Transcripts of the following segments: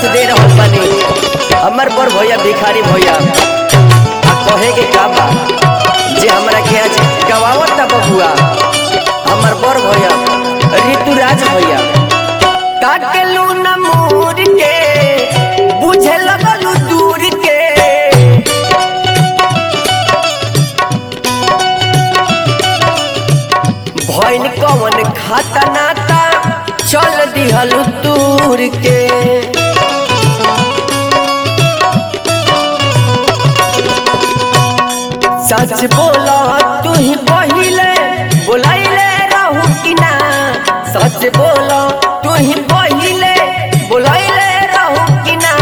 साथ दे रहल बानी हमर पर भैया भिखारी भैया आ कहे के का बा जे हमरा के आज गवावत ता बबुआ हमर बर भैया ऋतुराज भैया काटलू न मोर के बुझे लगलू दूर के भैन कवन खाता नाता चल दिहल दूर के सच बोला तू ही पहिले बोलाइले रहू कि ना सच बोला तू ही पहिले बोलाइले रहू कि ना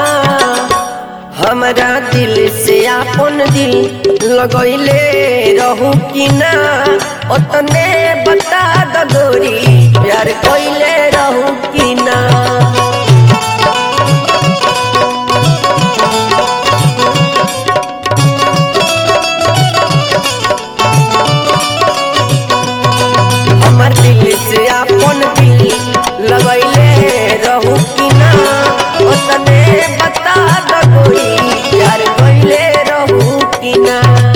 हमरा दिल से अपन दिल लगैले रहू कि ना ओतने बता द गोरी प्यार कइले रहू कि ना हमर दिल से अपन दिल लगैले रहू कि ना ओतने बता द गोरी प्यार कइले रहू कि ना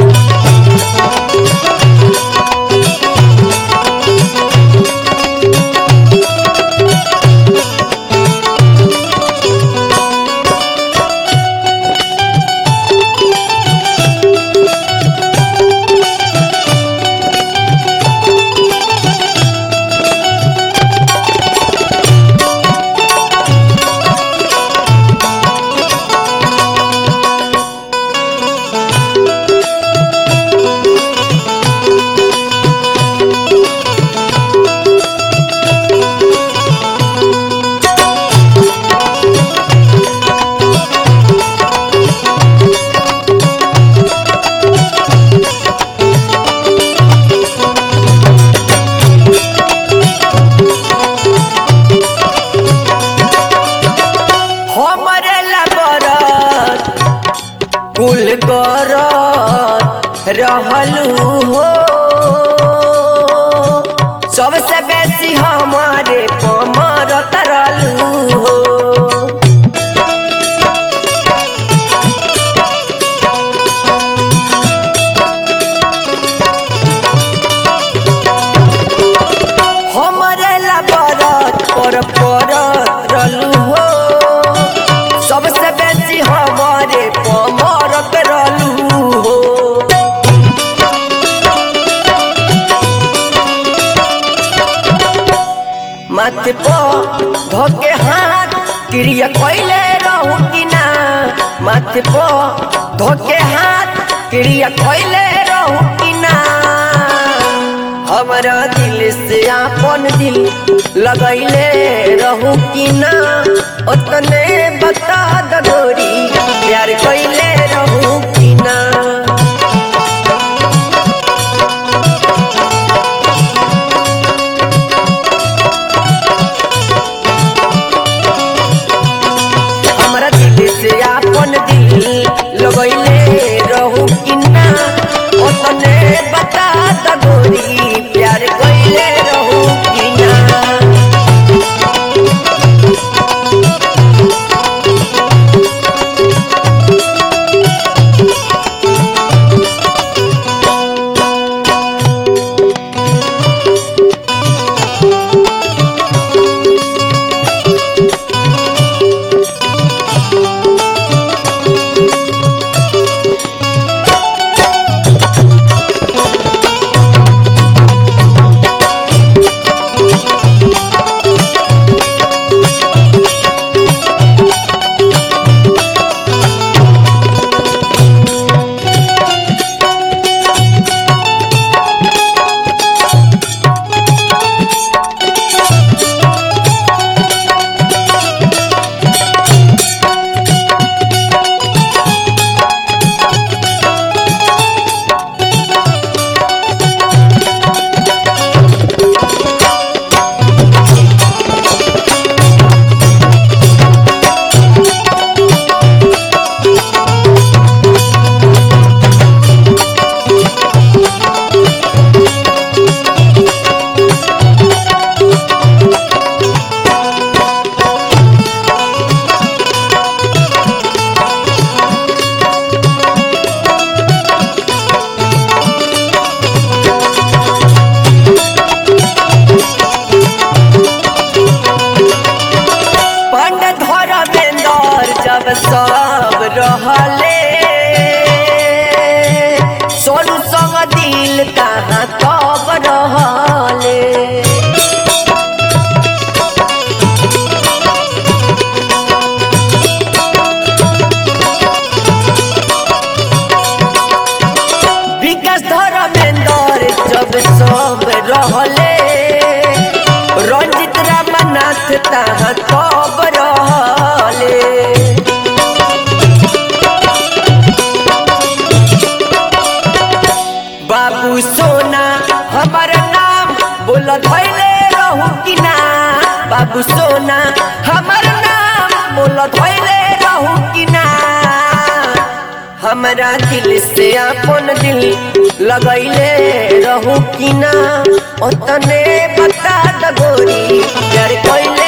हमरे लबरत कुल करत रहलू हो सबसे बेसी हमारे पमरत रहलू हो हमरे लबरत पर परत रहलू हो सबसे बेसी हमारे पमरत रहलू हो माथे पो धोके हाथ क्रिया कइले रहू कि ना माथे पो धोके हाथ क्रिया कइले रहू कि ना हमरा दिल से आपन दिल लगैले रहू कि ना ओतने बता द गोरी प्यार कइले रहू कि ना हमरा दिल से आपन दिल लगैले रहू कि ना ओतने बता द गोरी प्यार कइले रहू कि ना सोनू संग दिल कहाँ कब रहले विकास धर्मेंद्र जब सब रहले रंजित रामनाथ तहाँ कब रहले बाबू सोना हमार नाम बोल धैले रहू कि ना बाबू सोना हमार नाम बोल धैले रहू कि ना हमरा दिल से अपन दिल लगैले रहू कि ना ओतने बता द गोरी प्यार कैले